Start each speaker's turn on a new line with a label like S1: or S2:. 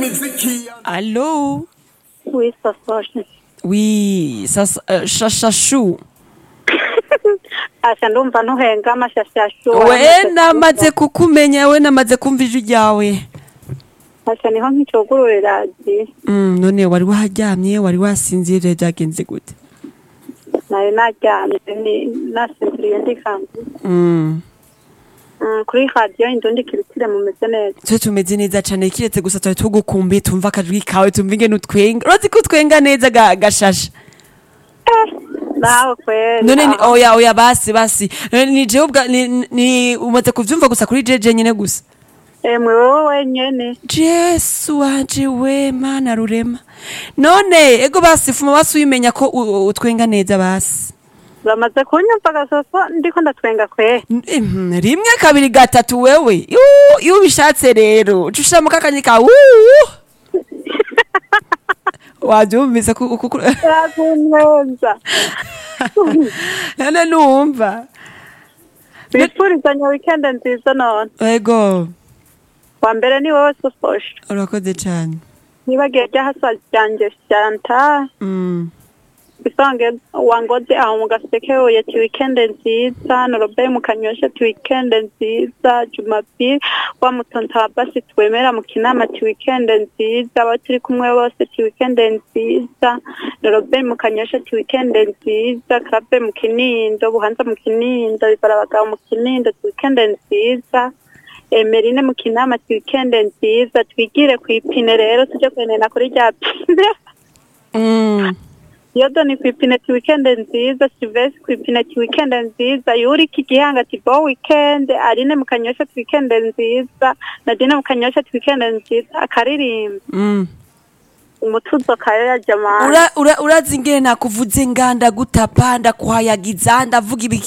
S1: Allô
S2: Oui, ça se
S1: Oui, sasa uh, shashashu
S2: asha ndumva ntuhenga amashashashu
S1: we namaze kukumenya we namaze kumva ijwi ryawe
S2: asha niho nkicugurura radiyo
S1: mm, none wari waharyamye wari wasinziye vyari vyagenze gute
S2: nari naryamye ni- nasinziriye ndikanze
S1: mm.
S2: Mm, kuri radiyo indundi kiritire mumeze neza
S1: twe tumeze neza cane kiretse gusa twari tugukumbuye tumva akajwi kawe tumva ingene utwenga urazi ko utwenga neza ga, gashasha
S2: nawe kweri
S1: none ni,
S2: aha.
S1: oya oya basi basi none ni jewe ubwa ni, ni umaze kuvyumva gusa kuri jeje nyene gusa
S2: emwe wowe wenyene
S1: jesu wanje we mana rurema none ego basi fuma basi uyimenya ko u- u- utwenga neza basi
S2: uramaze kunyumva gasoso ndiko ndatwenga kweri
S1: Mhm, rimwe kabiri gatatu wewe Yu- iyo ubishatse rero uca ushiramo kakanye ka wuuu wavyumvise ku- ku- ku-
S2: yakuneza
S1: none numva
S2: bifurizanya wikende nziza none
S1: ego
S2: wa mbere ni wowe sososhe
S1: urakoze cane
S2: nibagiye ryahasa ryanje shanta
S1: Mm,
S2: isange wangoze aho mu gaseke oya ti wikende nziza norobe mu kanyosha ti wikende nziza jumapili wa mutonta wa basi twemera mu kinama ti wikende nziza abo turi kumwe bose ti wikende nziza norobe mu kanyosha ti wikende nziza krabe mu kinindo buhanza mu kinindo bibara abagabo mu kinindo ti wikende nziza emerine mu kinama ti wikende nziza twigire ku ipine rero tuje kwenena kuri rya pine
S1: mm.
S2: yodo ni ku ipine ti wikende nziza silvesi ku ipine ti wikende nziza yuri ki gihanga ti bo wikende arine mu kanyosha ti wikende nziza nadine mu kanyosha ti wikende nziza akaririmba
S1: Mm.
S2: umutuzo kayo ya jamani
S1: Ura- ura- urazi ingene nakuvuze nganda gutapa ndakuhayagiza ndavuga ibiki